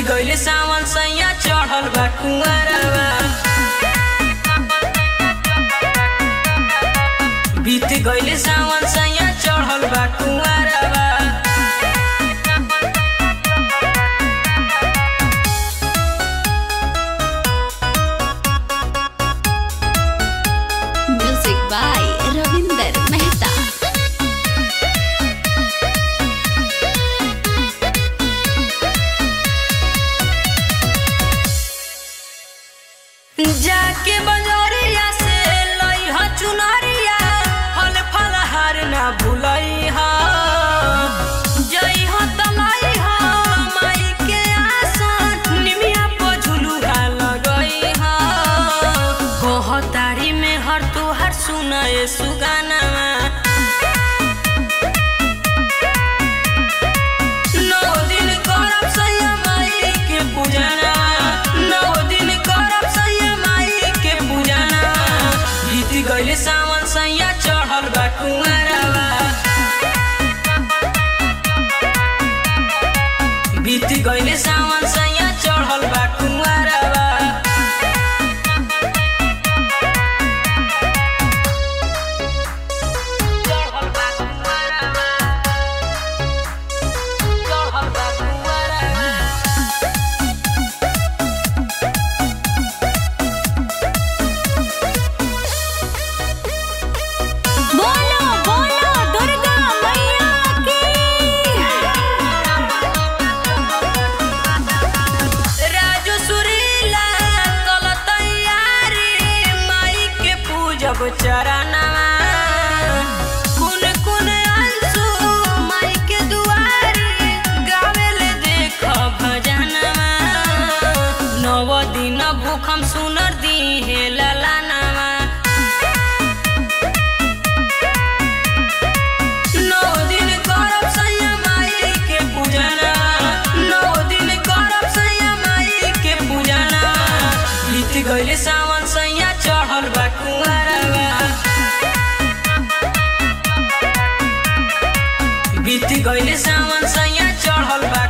गइले सावन सैया चढ़ल बा कुंवरवा बीत गइले सावन सैया चढ़ल बा कुंवरवा Music by Ravinder Mehta. जाके बजरिया से लई ह चुनरिया फल फलहार ना भूलई ह जई ह तलाई ह माई के आसन निमिया पर झुलुआ लगई ह कहतारी में हर तुहार सुनाए सुगानावा नौ दिन करब सैया माई के पूजना नौ दिन करब सैया माई के पूजना बीत गइले सावन सैया चढ़ल बा कुंवरवा बीत गइले सावन सैया चढ़ल बा कुंवरवा चढ़ल बा कुंवरवा चढ़ल बा कुंवरवा बोलो बोलो दुर्गा मैया की राजू सुरीला कल तैयारी माई के पूजब चरणवा कुन कुन अंशु माई के दुआरी गावेले देख भजनवा नव दिन भूखम सुनर दिहे ललनवा नौ दिन करब सैया माई के पूजना नौ दिन करब सैया माई के पूजना बीत गइले सावन सैया चढ़ल बा कुंवरवा बीत गइले सावन सैया चढ़ल बा